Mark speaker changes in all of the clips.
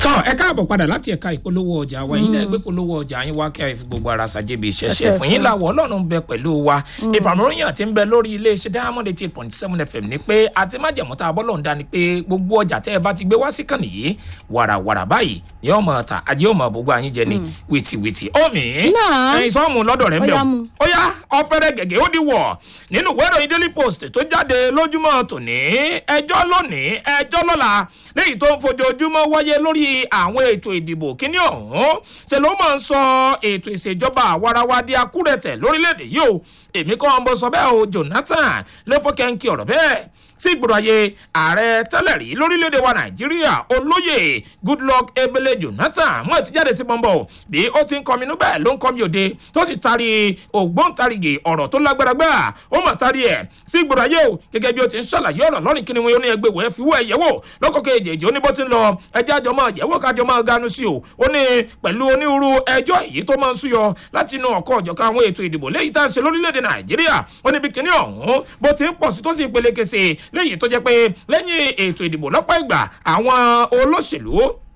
Speaker 1: tọ́ ẹ káàbọ̀ padà láti ẹ̀ka ìpolówó ọjà wa yín náà gbé polówó ọjà yín wá kí a fi gbogbo ara ṣàjẹbí ìṣẹ̀ṣẹ̀ fún yín làwọ̀ ọlọ́run bẹ pẹ̀lú wa ìfàmìlóyìn àti ń bẹ lórí iléeṣẹ́ diamond eighty eight point seven fm ni pé àti májèmọ́ tá a bọ́ lọ́n dání pé gbogbo ọjà tẹ́ ẹ bá ti gbé wá sí kàn nìyí wàràwàrà báyìí ni yóò mọ̀ ta ajé yóò mọ̀ gbogbo àyín jẹ ní wìtìwìtì omi
Speaker 2: Náà.
Speaker 1: ẹyin sọ́ọ̀mù lọ́dọ̀ rẹ̀ ń
Speaker 2: Ó
Speaker 1: bẹ̀
Speaker 2: yá mu.
Speaker 1: ó yá ọ̀fẹ́rẹ́ gẹ̀gẹ́ ó di wọ̀ nínú ìwé ìròyìn daily post tó jáde lójúmọ́ tòní ẹjọ́ lónìí ẹjọ́ lọ́la léyìí tó ń fojoojúmọ́ wáyé lórí àwọn ètò ìdìbò kíní ọ̀hún ṣe ló máa ń sọ ètò ìṣèjọba àwarawa di akúrẹ̀tẹ̀ lórílẹ̀‐èdè yìí o èmi kọ́ ọmọ sọ bẹ́ẹ̀ o jonathan ló fọ́kẹ́ńkì ọ̀rọ̀ bẹ́ẹ̀ sí ìgboro ayé ààrẹ tẹ́lẹ̀ rí lórílẹ̀‐èdè wa nàìjíríà olóyè goodluck ebele jonathan mọ̀ ti jáde sí pọ́nbọ̀ bí ó ti ń kọminú bẹ́ẹ̀ ló ń kọmi òde tó sì tari ògbóǹtarìgì ọ̀rọ̀ tó lágbára gbà ó mà tari ẹ̀ sí ìgboro ayé o gẹ́gẹ́ bí ó ti ń ṣàlàyé ọ̀rọ̀ lọ́rìn kí ni wọn ní ẹgbẹ́ wẹ́ẹ́ fi wọ́ ẹ̀ yẹ̀wò lọ́kọ̀kẹ́ èjèèjì ó ní bó ti ń lọ ẹjẹ́ àjọ máa yẹ̀wò kájọ máa ganu sí o ó ní pẹ̀lú onírúurú ẹjọ́ èyí tó máa ń súyọ láti inú ọkọ̀ ọ̀jọ̀kan àwọn ètò ìdìbò léyìí tá à ń ṣe lórílẹ̀‐èdè nàìjíríà ó níbi kíní ọ̀hún bó ti ń pọ̀ sí tó sì ń peléke sí i léyìí tó jẹ́ pé lẹ́yìn ètò ìdìbò lọ́pọ̀ ìgbà àwọn olóṣèlú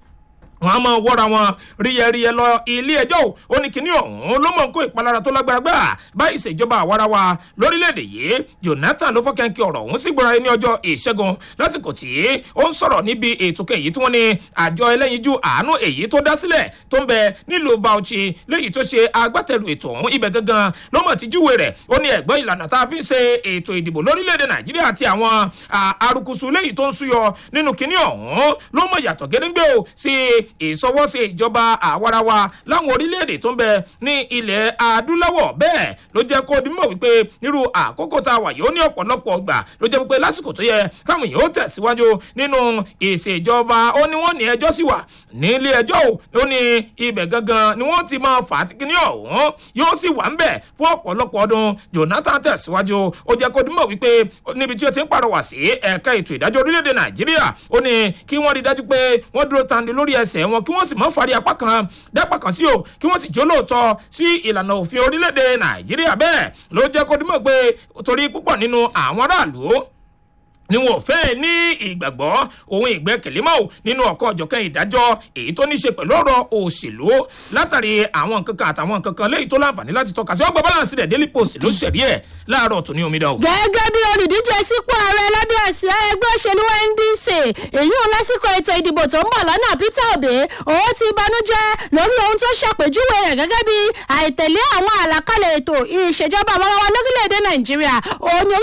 Speaker 1: wọn a máa wọ́ra wọn ríyẹríyẹ lọ ilé ẹjọ́ ò ó ní kinní ọ̀hún ló mọ̀ ń kó ìpalára tó lágbára gbà báyìí ìṣèjọba àwarawa lórílẹ̀‐èdè yìí jonathan ló fọ́kẹ́ńkì ọ̀rọ̀ ọ̀hún sí gbọ́ra ní ọjọ́ ìṣẹ́gun lásìkò tí ó ń sọ̀rọ̀ níbi ètò kẹyìí tí wọ́n ní àjọ ẹlẹ́yinjú àánú èyí tó dá sílẹ̀ tó ń bẹ nílùú bauchi léyìí tó ṣe agbátẹrù ètò ọ̀hún ibẹ̀ gangan ló mọ̀ tí júwe rẹ̀ ó ní ẹ̀gbọ́n ìlànà tá a fi ń ṣe ètò ìdìbò lórílẹ̀‐èdè nàìjíríà àti àwọn à, arukusu léyìí tó ń súyọ nínú kinní ọ̀hún ló mọ̀ yàtọ̀ gédéńgbé o sí ìsọwọ́sí ìjọba àwarawa láwọn orílẹ̀-èdè tó ń bẹ ní ilẹ̀ adúláwọ̀ bẹ́ẹ̀ ló jẹ́ kó dimọ̀ wípé nírú àkókò tá a wà yìí ó ní ọ̀pọ̀lọpọ̀ ọgbà ló jẹ́ wípé lásìkò tó yẹ káwọn èèyàn ó tẹ̀síwájú nínú ìṣèjọba ó ní wọ́n ní ẹjọ́ sì wà nílé ẹjọ́ ò ó ní ibẹ̀ gangan ni wọ́n ti máa fà á tí kíní ọ̀hún yóò sì wà ń bẹ̀ fún ọ̀pọ̀lọpọ̀ ọdún jonathan tẹ̀síwájú ó jẹ́ kó dimọ̀ wípé níbi tí ó ti ń pàrọwà sí ẹ̀ka ètò ìdájọ́ orílẹ̀-èdè nàìjíríà ó ní kí wọ́n rí dájú pé wọ́n dúró tandi lórí ẹsẹ̀ wọn kí wọ́n sì mọ́ fari apá kan dápá kan sí o kí wọ́n sì jó lóòótọ́ sí ìlànà òfin orílẹ̀-èdè nàìjíríà bẹ́ẹ̀ ló jẹ́ kó dimọ̀ pé torí púpọ̀ nínú àwọn aráàlú ni wọn ò fẹ́ ní ìgbàgbọ́ ohun ìgbẹ́kẹ̀lé mọ́ ò nínú ọ̀kọ́ ọ̀jọ̀kan ìdájọ́ èyí tó ní ṣe pẹ̀lú ọ̀rọ̀ òṣèlú látàrí àwọn nǹkan kan àtàwọn nǹkan kan léyìí tó láǹfààní láti tọ́ka sí ọgbà balance rẹ̀ daily post ló ṣẹ̀rí ẹ̀ láàárọ̀ tó ní omidan o.
Speaker 2: gẹ́gẹ́ bí olùdíje sípò ààrẹ lábẹ́ àsíá ẹgbẹ́ òṣèlú ndc èyí ò lásìkò ètò ìdìbò tó ń bọ̀ lọ́nà peter obi òun ti banújẹ́ lórí ohun tó ṣàpèjúwe rẹ̀ gẹ́gẹ́ bí àìtẹ̀lé àwọn àlàkalẹ̀ ètò ìṣèjọba àwarawa lórílẹ̀‐èdè nàìjíríà òun ni